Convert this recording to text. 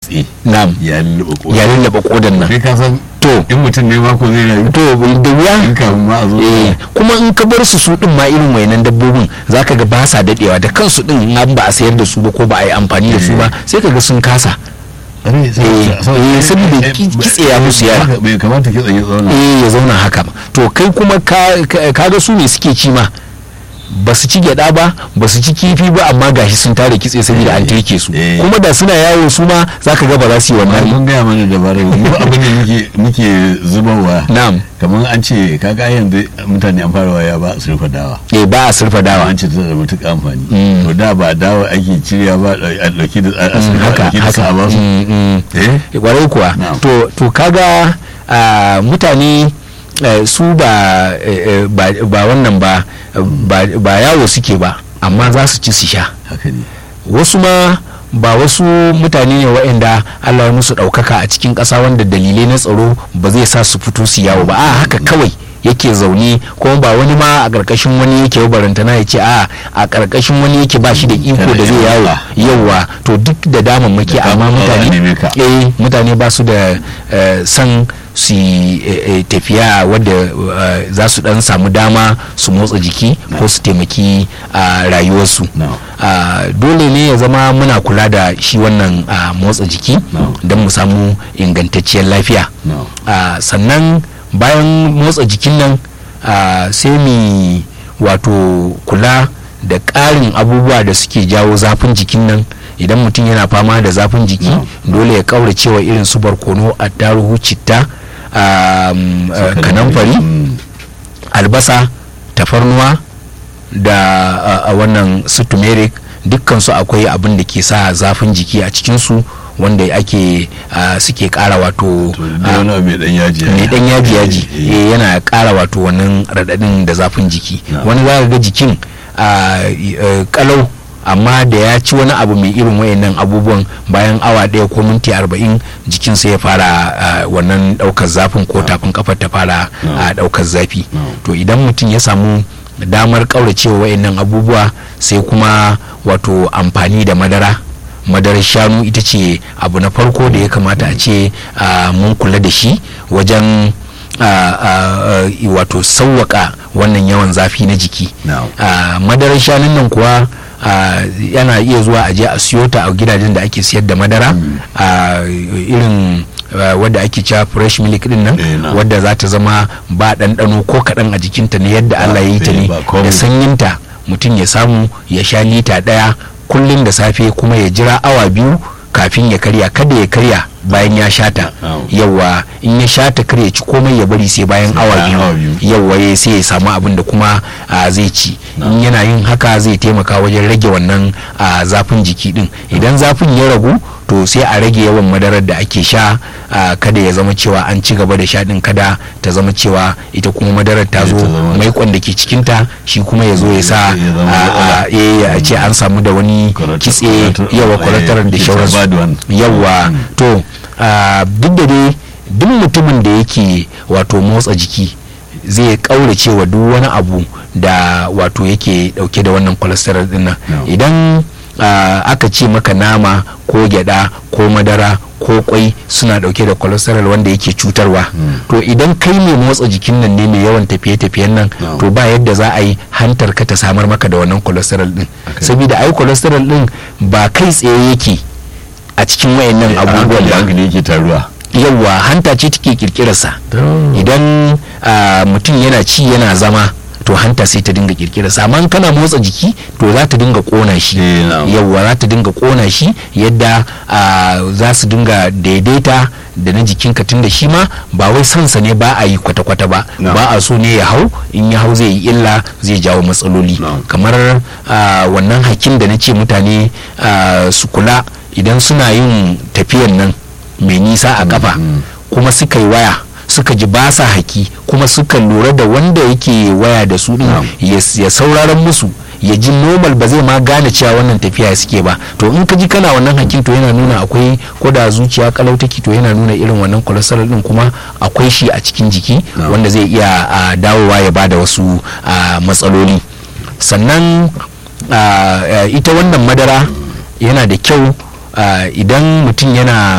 kitse na'am ya lullube koda ya lallaba kodan nan kai ka san to in mutum ne ma ko zai rayu to da wuya in kafin ma a zo eh kuma in ka bar su su din ma irin wayannan dabbobin zaka ga ba sa dadewa da kansu din in an ba a sayar da su ba ko ba a yi amfani da su ba sai ka ga sun kasa Are, sai- eh, sai- eh, saboda eh, ki- eh, kitse ya musu yawa. bai kamata kitse ya zauna eh ya zauna haka ba to kai kuma ka ka- kaga su ne suke ci ma ba su ci gyada ba ba su ci kifi ba amma gashi sun tare kitse saboda an turke su Eh. kuma da suna yawo su ma zaka ga ba za su yi amma wannan mun gaya mana dabarar mu abin da muke muke zubarwa na'am kamar an ce kaga yanzu mutane an fara waya ba su rufe dawa eh ba a surfa dawa an ce tana da matuƙa amfani Mm. to da ba dawa ake cirya ba a ɗauki da a Mm, a haka ɗauki da sa haka ba su Mm, mm. eh kwarai kuwa Na'am. to to kaga ah, mutane eh, su ba eh, eh, ba ba wannan ba ba ba yawo suke ba amma za su ci su sha haka ne wasu ma ba wasu mutane ne waɗanda Allah ya musu ɗaukaka a cikin ƙasa wanda dalilai na tsaro ba zai sa su fito su yawo ba a haka kawai yake zaune kuma ba wani ma a ƙarƙashin wani yake barantana ya ce a a ƙarƙashin wani yake ba shi da iko da zai yawo yawa to duk da damammaki Da amma kama ba a neme mutane ka. eh mutane ba su da eh, san su yi, eh, eh, tafiya wadda eh, za su dan samu dama su motsa jiki ko su taimaki a rayuwarsu No. Ah, dole ne ya zama muna kula da shi wannan ah, motsa jiki No. don mu samu ingantacciyar lafiya no Ah, sannan bayan motsa jikin nan ah, sai mu wato kula da ƙarin abubuwa da suke jawo zafin jikin nan idan mutum yana fama da zafin jiki No. dole ya kauracewa irin su barkono attaruhu citta ah, mm, ah, kanamfari Mm. albasa tafarnuwa da a, a wannan su turmeric dukkansu akwai abin da ke sa zafin jiki a cikinsu wanda ake a, suke kara wato to da wani abu mai dan yaji mai dan yaji yaji Eh, eh. eh, yana kara wato wannan radadin da zafin jiki Na. wani za ka ga jikin a, eh, kalau amma da ya ci wani abu mai irin wayannan abubuwan bayan awa ɗaya ko minti arba'in jikinsa ya fara a, wannan ɗaukar zafin ko tafin kafar ta fara Na. a, ɗaukar zafi Na. to idan mutum ya samu damar ƙauracewa wayannan abubuwa sai kuma wato amfani da madara madarar shanu ita ce abu na farko da ya kamata a ce ah, mun kula da shi wajen ah, ah, ah, wato sauwaka wannan yawan zafi na jiki Na'am. Ah, madarar shanun nan kuwa ah, yana iya zuwa a je a siyo ta a gidajen da ake siyar da madara ah, irin ah, wadda ake cewa fresh milk din nan Eh, na'am. wadda za ta zama ba ɗanɗano ko kaɗan a jikinta ne yadda Ah, Allah ya yi ta eh, ne ba komai. da sanyinta mutum ya samu ya sha lita ɗaya kullum da safe kuma ya jira awa biyu kafin ya karya kada ya karya bayan ya shata Na'am. yawa in ya shata kar ya ci komai ya bari sai bayan Sai awa bayan awa biyu biyu. yawa ya sai ya samu abin da kuma ah, zai ci Na'am. in yana yin haka zai taimaka wajen rage wannan ah, zafin jiki din idan zafin ya ragu to sai a rage yawan madarar da ake sha ah, kada ya zama cewa an ci gaba da sha din kada ta zama cewa ita kuma madarar ta Eh, zo ta zama- maikon da ke cikinta shi kuma ya zo ya sa Ya zama ah, matsala. ah, eh, a ce an samu da wani Cholesterol- kitse cholesterol- yawa eh, kwalatarar da it's a shauransu bad one. yawa Mm. to ah, duk da dai duk mutumin da yake wato motsa jiki zai kaurace wa duk wani abu da wato yake dauke da wannan cholesterol din nan No. idan ah, aka ce maka nama ko gyada ko madara ko kwai suna dauke da cholesterol wanda yake cutarwa to idan kai mai motsa jikin nan ne mai yawan tafiye-tafiyen nan No. to ba yadda za a yi hantar ka ta samar maka da wannan cholesterol din Okay. saboda ai cholesterol din ba kai tsaye yake a cikin wayannan a abubuwan hankali ba hankali yake taruwa yawwa hanta ce take kirkirarsa idan ah, mutum yana ci yana zama to hanta sai ta dinga kirkirarsa amma in kana motsa jiki to za ta dinga kona shi Eh, na'am. yawwa za ta dinga kona shi yadda ah, za su dinga daidaita da na jikinka tun da shi ma ba wai sansa ne ba a yi kwata-kwata ba Na'am. ba a so ne ya hau in ya hau zai yi illa zai jawo matsaloli Na'am. kamar ah, wannan hakin da na ce mutane ah, su kula idan suna yin tafiyan nan mai nisa a kafa kuma suka yi waya suka ji ba sa haki kuma suka lura da wanda yake waya da su din Na'am. ya ya sauraron musu ya ji normal ba zai ma gane cewa wannan tafiya suke ba to in ka ji kana wannan hakin to yana nuna akwai ko da zuciya kalau take to yana nuna irin wannan cholesterol din kuma akwai shi a cikin jiki Na'am. wanda zai iya ah, dawowa ya bada wasu ah, matsaloli sannan ah, ah, ita wannan madara yana da kyau ah, idan mutum yana